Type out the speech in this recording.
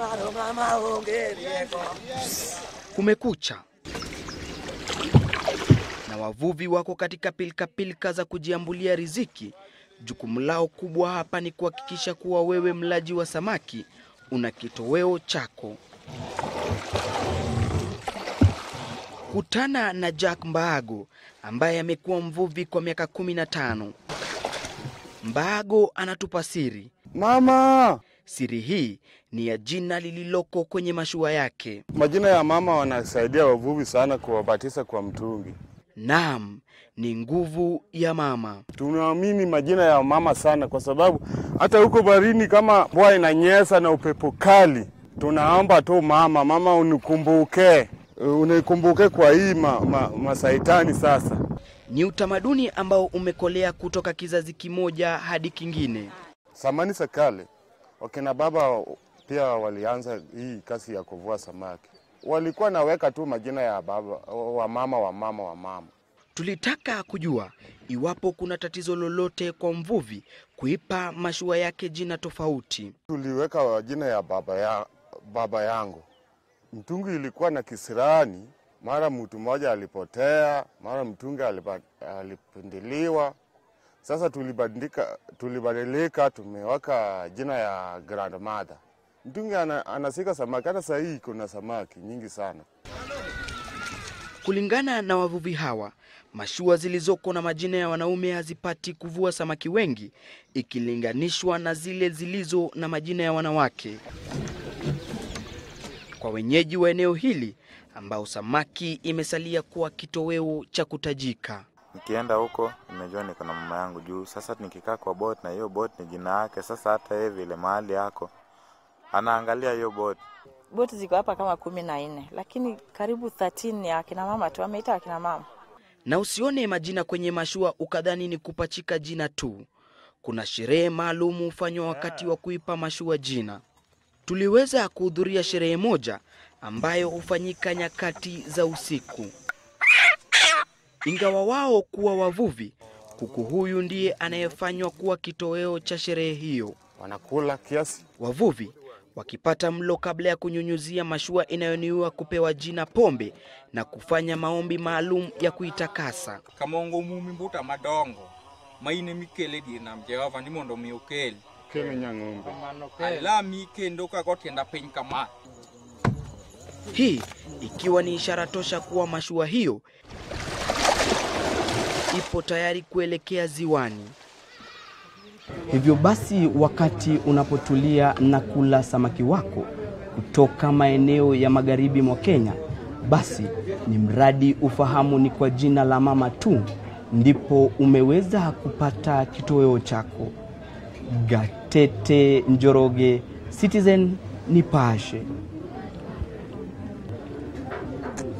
Kumekucha na wavuvi wako katika pilkapilka za kujiambulia riziki. Jukumu lao kubwa hapa ni kuhakikisha kuwa wewe mlaji wa samaki una kitoweo chako. Kutana na Jack Mbaago ambaye amekuwa mvuvi kwa miaka kumi na tano. Mbaago anatupa siri. Mama, Siri hii ni ya jina lililoko kwenye mashua yake. majina ya mama wanasaidia wavuvi sana kuwabatiza kwa mtungi. Naam, ni nguvu ya mama. Tunaamini majina ya mama sana, kwa sababu hata huko barini kama mvua inanyesha na upepo kali, tunaomba tu mama, mama unikumbuke, unikumbuke kwa hii ma, ma, masaitani sasa. Ni utamaduni ambao umekolea kutoka kizazi kimoja hadi kingine. Samani za kale wakina baba pia walianza hii kazi ya kuvua samaki, walikuwa naweka tu majina ya baba wa mama wa mama wa mama. Tulitaka kujua iwapo kuna tatizo lolote kwa mvuvi kuipa mashua yake jina tofauti. Tuliweka jina ya baba, ya, baba yangu. Mtungi ilikuwa na kisirani, mara mtu mmoja alipotea, mara mtungi alipa- alipinduliwa. Sasa tulibadilika, tulibadilika tumeweka jina ya grandmother. Mtungi ana, anasika samaki, hata saa hii kuna samaki nyingi sana. Kulingana na wavuvi hawa, mashua zilizoko na majina ya wanaume hazipati kuvua samaki wengi ikilinganishwa na zile zilizo na majina ya wanawake. Kwa wenyeji wa eneo hili ambao samaki imesalia kuwa kitoweo cha kutajika. Nikienda huko nimejua niko na mama yangu juu. Sasa nikikaa kwa boat na hiyo boat ni jina yake, sasa hata yeye vile mahali yako anaangalia hiyo boat. Boti ziko hapa kama kumi na nne lakini karibu 13 ni akina mama tu, ameita akina mama. Na usione majina kwenye mashua ukadhani ni kupachika jina tu. Kuna sherehe maalum hufanywa wakati wa kuipa mashua jina. Tuliweza kuhudhuria sherehe moja ambayo hufanyika nyakati za usiku. Ingawa wao kuwa wavuvi, kuku huyu ndiye anayefanywa kuwa kitoweo cha sherehe hiyo. Wanakula kiasi Wavuvi wakipata mlo kabla ya kunyunyuzia mashua inayoniua kupewa jina pombe na kufanya maombi maalum ya kuitakasa. kamongo mumi mbuta madongo maine mikele di nam jehova ni mondo mi okel kele nyang'ombe. alami kendo kagotienda piny kama Hii ikiwa ni ishara tosha kuwa mashua hiyo ipo tayari kuelekea ziwani. Hivyo basi, wakati unapotulia na kula samaki wako kutoka maeneo ya magharibi mwa Kenya, basi ni mradi ufahamu ni kwa jina la mama tu ndipo umeweza kupata kitoweo chako. Gatete Njoroge, Citizen Nipashe.